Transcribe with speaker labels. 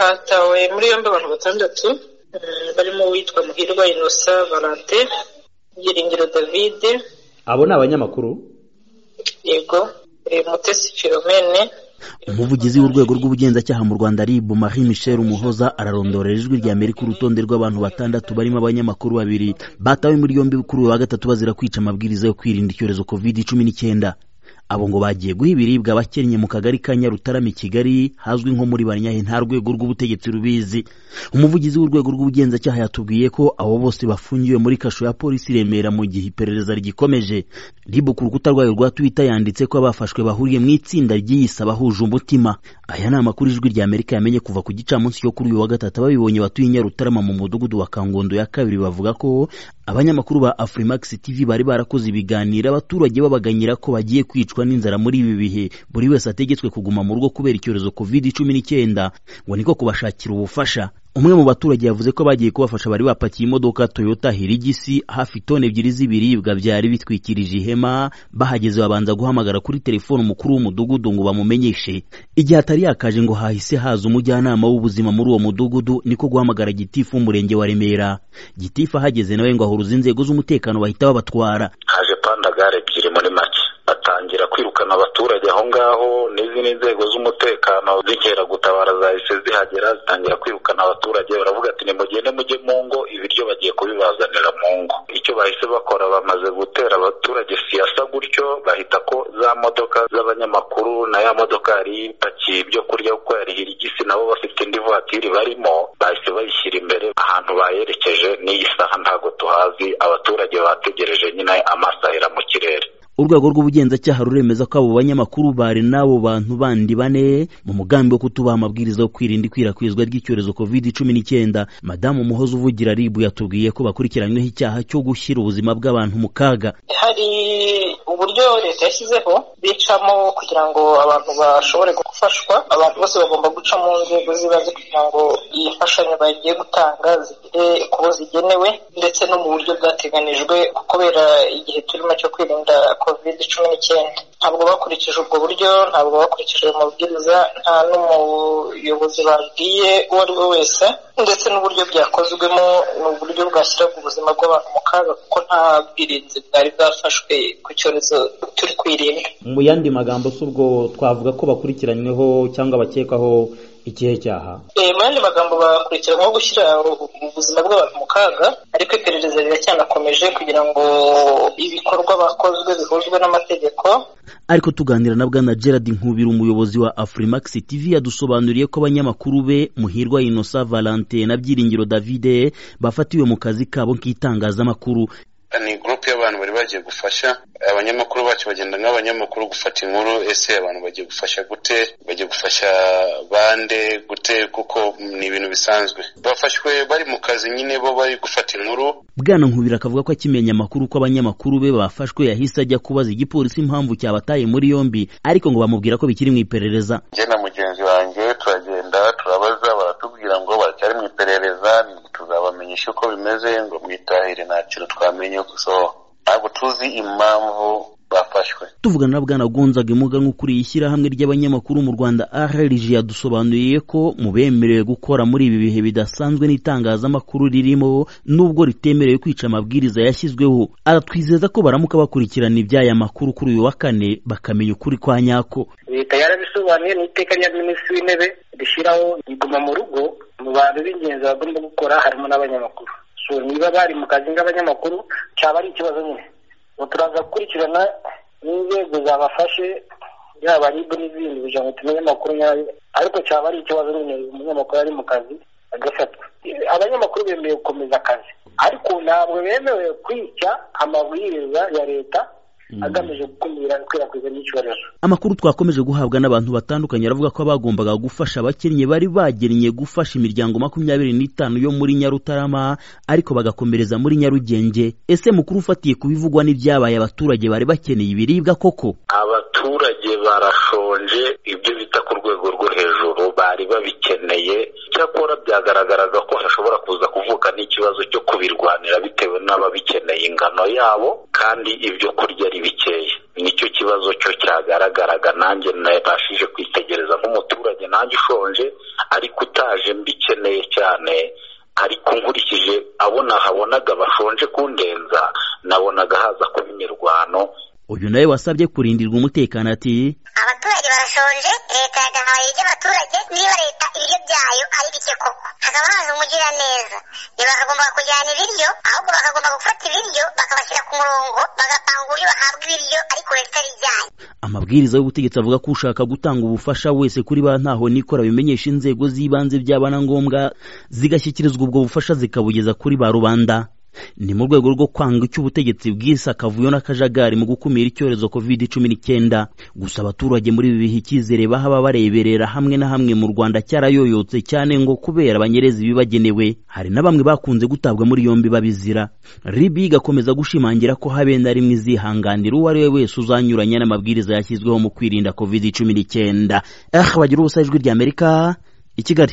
Speaker 1: hatawe muri yombi abantu batandatu barimo uwitwa muhirwa inosa valante byiringiro david
Speaker 2: abo ni abanyamakuru
Speaker 1: yego mutesi filomene
Speaker 3: umuvugizi w'urwego rw'ubugenzacyaha mu rwanda rib marie michel umuhoza ararondorera ijwi rya amerika urutonde rw'abantu batandatu barimo abanyamakuru babiri batawe muri yombi kuri uyu wa gatatu bazira kwica amabwiriza yo kwirinda icyorezo covid cumi n'icyenda abo ngo bagiye guha ibiribwa abakennye mu kagari ka nyarutarama i kigali hazwi nko muri banyahe nta rwego rw'ubutegetsi rubizi umuvugizi w'urwego rw'ubugenzacyaha yatubwiye ko abo bose bafungiwe muri kasho ya polisi i remera mu gihe iperereza rigikomeje ribu ku rukuta rwayo rwa twita yanditse ko abafashwe bahuriye mu itsinda ry'iyisa bahuje umutima aya ni amakuru ijwi rya amerika yamenye kuva ku gicamunsi cyo kuri uyu wa gatatu babibonye batuye nyarutarama mu mudugudu wa kangondo ya kabiri bavuga ko abanyamakuru ba afrimax tv bari barakoze ibiganiro abaturage babaganyira ko bagiye kwicwa kwicwa n'inzara muri ibi bihe buri wese ategetswe kuguma mu rugo kubera icyorezo covid cumi n'icyenda ngo niko kubashakira ubufasha umwe mu baturage yavuze ko bagiye kubafasha bari bapakiye imodoka toyota hirigisi hafi toni ebyiri z'ibiribwa byari bitwikirije ihema bahageze babanza guhamagara kuri telefone umukuru w'umudugudu ngo bamumenyeshe igihe atari yakaje ngo hahise haza umujyanama w'ubuzima muri uwo mudugudu niko guhamagara gitifu w'umurenge wa remera gitifu ahageze nawe ngo ahuruza inzego z'umutekano bahita babatwara
Speaker 4: haje pandagare ebyiri muri make batangira kwirukana abaturage aho ngaho n'izindi nzego z'umutekano z'inkeragutabara zahise zihagera zitangira kwirukana abaturage baravuga ati nimugende mujye mu ngo ibiryo bagiye kubibazanira mu ngo icyo bahise bakora bamaze gutera abaturage siyasa gutyo bahita ko za modoka z'abanyamakuru na ya modoka yari ipakiye ibyo kurya kuko yari hirigisi nabo bafite indi vatiri barimo bahise bayishyira imbere ahantu bayerekeje n'iyi saha ntabwo tuhazi abaturage bategereje nyine amasahera mu kirere
Speaker 3: urwego rw'ubugenzacyaha ruremeza ko abo banyamakuru bari n'abo bantu bandi bane mu mugambi wo kutubaha amabwiriza yo kwirinda ikwirakwizwa ry'icyorezo covid cumi n'icyenda madamu umuhoza uvugira ribu yatubwiye ko bakurikiranyweho icyaha cyo gushyira ubuzima bw'abantu mu kaga
Speaker 1: hari uburyo leta yashyizeho bicamo kugira ngo abantu bashobore gufashwa abantu bose bagomba guca mu nzego z'ibanze kugira ngo iyi mfashanyo bagiye gutanga zigere kubo zigenewe ndetse no mu buryo bwateganijwe kubera igihe turimo cyo kwirinda covid cumi n'icyenda ntabwo bakurikije ubwo buryo ntabwo bakurikije ayo mabwiriza nta n'umuyobozi babwiye uwo ari we wese ndetse n'uburyo byakozwemo ni uburyo bwashyiraga ubuzima bw'abantu mu kaga kuko nta bwirinzi bwari bwafashwe ku cyorezo turi kwirinda
Speaker 2: mu yandi magambo si ubwo twavuga ko bakurikiranyweho cyangwa bakekwaho ikihe cyaha
Speaker 1: mu yandi magambo bakurikiranyweho gushyira ubuzima bw'abantu mu kaga ariko iperereza riracyanakomeje kugira ngo ibikorwa bakozwe bihuzwe n'amategeko
Speaker 3: ariko tuganira na bwana gerard nkubira umuyobozi wa afrimax tv yadusobanuriye ko abanyamakuru be muhirwa inosa valante na byiringiro davide bafatiwe mu kazi kabo k'itangazamakuru
Speaker 5: ni gurupe y'abantu bari bagiye gufasha abanyamakuru bacu bagenda nk'abanyamakuru gufata inkuru ese abantu bagiye gufasha gute bagiye gufasha bande gute kuko ni ibintu bisanzwe bafashwe bari mu kazi nyine bo bari gufata inkuru
Speaker 3: bwana nkubira akavuga ko akimenya amakuru ko abanyamakuru be bafashwe yahise ajya kubaza igipolisi impamvu cyabataye muri yombi ariko ngo bamubwira ko bikiri mu iperereza
Speaker 4: njye na mugenzi wanjye turagenda turabaza baratubwira ngo baracyari mu iperereza tuzabamenyesha uko bimeze ngo mwitahire nta kintu twamenye gusa ntabwo tuzi impamvu bafashwe
Speaker 3: tuvugana na bwana gonzaga imuganwa ukuriye ishyirahamwe ry'abanyamakuru mu rwanda arerg yadusobanuriye ko mu bemerewe gukora muri ibi bihe bidasanzwe n'itangazamakuru ririmo nubwo ritemerewe kwica amabwiriza yashyizweho aratwizeza ko baramuka bakurikirana iby'aya makuru kuri uyu wa kane bakamenya ukuri kwa nyako
Speaker 6: leta yarabisobanuye ni iteka rya minisitiri w'intebe rishyiraho iguma mu rugo mu bantu b'ingenzi bagomba gukora harimo n'abanyamakuru so niba bari mu kazi nk'abanyamakuru cyaba ari ikibazo nyine turaza gukurikirana n'inzego zabafashe yaba rib n'izindi kugira ngo tumenye amakuru nyayo ariko cyaba ari ikibazo nyine umunyamakuru ari mu kazi agafatwa abanyamakuru bemerewe gukomeza akazi ariko ntabwo bemerewe kwica amabwiriza ya leta agamije gukumira ikwirakwiza ry'icyorezo
Speaker 3: amakuru twakomeje guhabwa n'abantu batandukanye aravuga ko abagombaga gufasha abakennye bari bagennye gufasha imiryango makumyabiri n'itanu yo muri nyarutarama ariko bagakomereza muri nyarugenge ese mukuru ufatiye ku bivugwa n'ibyabaye abaturage bari bakeneye ibiribwa koko
Speaker 4: abaturage barashonje ibyo bita ku rwego rwo hejuru bari babikeneye cyakora byagaragaraga ko hashobora kuza kuvuka n'ikibazo cyo kubirwanira bitewe n'ababikeneye ingano yabo kandi ibyo kurya ari bikeya nicyo kibazo cyo cyagaragaraga nanjye nabashije kwitegereza nk'umuturage nanjye ushonje ariko utaje mbikeneye cyane ariko nkurikije abona habonaga bashonje kundenza nabonaga haza kuba imirwano
Speaker 3: uyu nawe wasabye kurindirwa umutekano ati
Speaker 7: abaturage barashonje leta yagahaye ibyo abaturage niba leta ibiryo byayo ari bike koko hakaba haza umugiraneza ntibakagomba kujyana ibiryo ahubwo bakagomba gufata ibiryo bakabashyira ku murongo bagapanga uburyo bahabwa ibiryo ariko leta ibijyanye
Speaker 3: amabwiriza y'ubutegetsi avuga ko ushaka gutanga ubufasha wese kuri ba ntaho nikora bimenyesha inzego z'ibanze byaba na ngombwa zigashyikirizwa ubwo bufasha zikabugeza kuri ba rubanda ni mu rwego rwo kwanga icyo ubutegetsi bw'isi akavuyo n'akajagari mu gukumira icyorezo covid cumi n'icyenda gusa abaturage muri ibi bihe icyizere bahaba bareberera hamwe na hamwe mu rwanda cyarayoyotse cyane ngo kubera banyereza ibibagenewe hari na bamwe bakunze gutabwa muri yombi babizira ribi igakomeza gushimangira ko habenda rimwe izihanganira uwo ari we wese uzanyuranya n'amabwiriza yashyizweho mu kwirinda covid cumi n'icyenda bagira ubusa ijwi ry'amerika i kigali